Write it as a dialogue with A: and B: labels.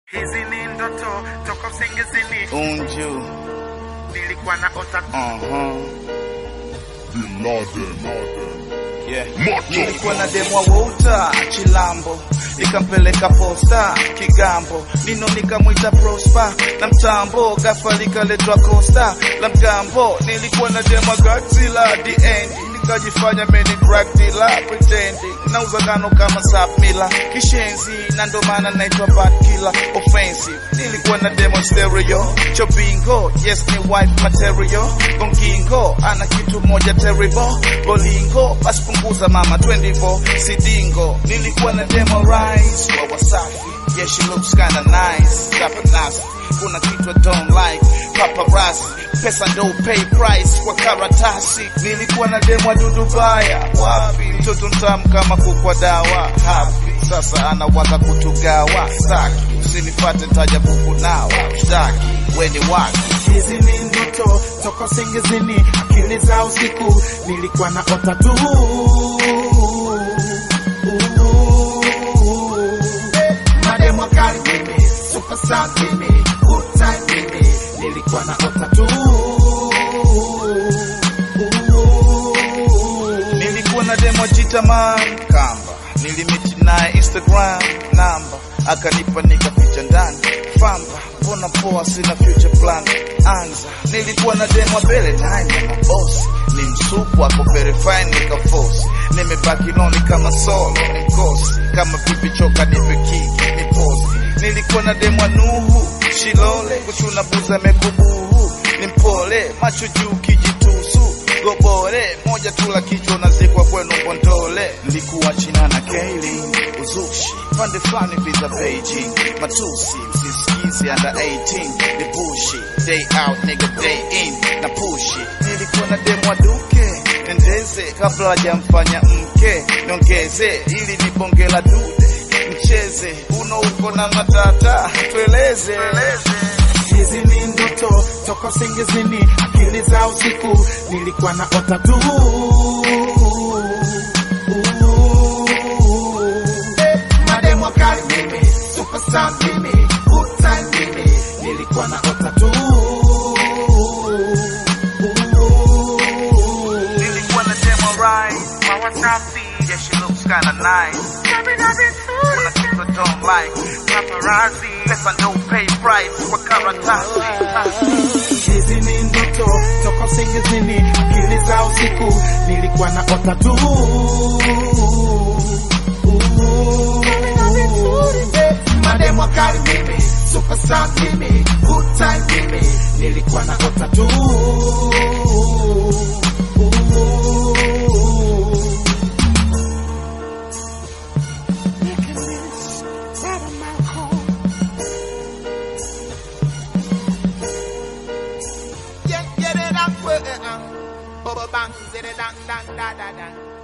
A: Hizi ni ndoto toka usingizini,
B: Unju.
A: nilikuwa na ota
B: Uh-huh.
C: Bin Laden.
B: Yeah.
C: Macho.
B: Nilikuwa na demwa wota Chilambo, nikampeleka posta Kigambo, nino nikamwita Prosper na mtambo, ghafla likaletwa Costa la mgambo. Nilikuwa na demwa Godzilla the end, nikajifanya meni crack dealer pretending, nauza ngano kama sapmila kishenzi, na ndo maana naitwa bad killer offensive. Nilikuwa na demo stereo chobingo, yes ni wife material gongingo, ana kitu moja terrible bolingo, basi punguza mama 24 sidingo. Nilikuwa na demo rise wa Wasafi, yeah she looks kinda nice, chapa nasi kuna kitu I don't like paparazzi, pesa ndo pay price kwa karatasi. Nilikuwa na demo dudu baya, wapi mtoto mtamu kama kukwa dawa hapi, sasa anawaza kutugawa staki, usinipate ntaja kukunawa shtaki, weni waki
A: Hizi ni ndoto toka usingizini, akili za usiku nilikuwa na ota tu. Mademo kali mimi, superstar mimi, good time mimi, nilikuwa na ota tu.
B: Nilikuwa na demo jitaman kamba, nilimiti naye Instagram namba, akanipa nikaficha ndani famba, mbona poa, sina future plan anza. Nilikuwa na demo mbele nine na mabosi, ni msupu ako verify nikafosi, nimebaki loni kama solo ni mkosi, kama pipi choka nipe kiki ni posi. Nilikuwa na demo Nuhu Shilole, kuchuna buza mekubuhu, ni mpole macho juu kijitusu gobore moja tu la kichwa unazikwa kwenu Bondole. Nilikuwa China na Kailin uzushi pande fulani visa Beijing matusi msisikizi under 18 ni bushi day out nigga day in na pushi. Nilikuwa na demo duke endeze kabla hajamfanya mke niongeze ili ni bonge la dude mcheze uno uko na matata tueleze
A: Hizi ni ndoto toka usingizini, akili za usiku nilikuwa na ota tu. Mademo kali mimi, superstar mimi, good time mimi, nilikuwa na ota tu.
B: Nilikuwa na demo right, mawa safi, yeah she looks kinda nice. Kuna kitu I don't like, paparazzi, pesa ndo pay price kwa karatasi.
A: Hizi ni ndoto toka usingizini, akili za usiku nilikuwa na ota tu. Mademo kali mimi, superstar mimi, good time mimi, nilikuwa na ota tu.
D: Yeah, yeah, da, da, uh, uh. Bubba bang, zidda, dang, dang, da, da, da.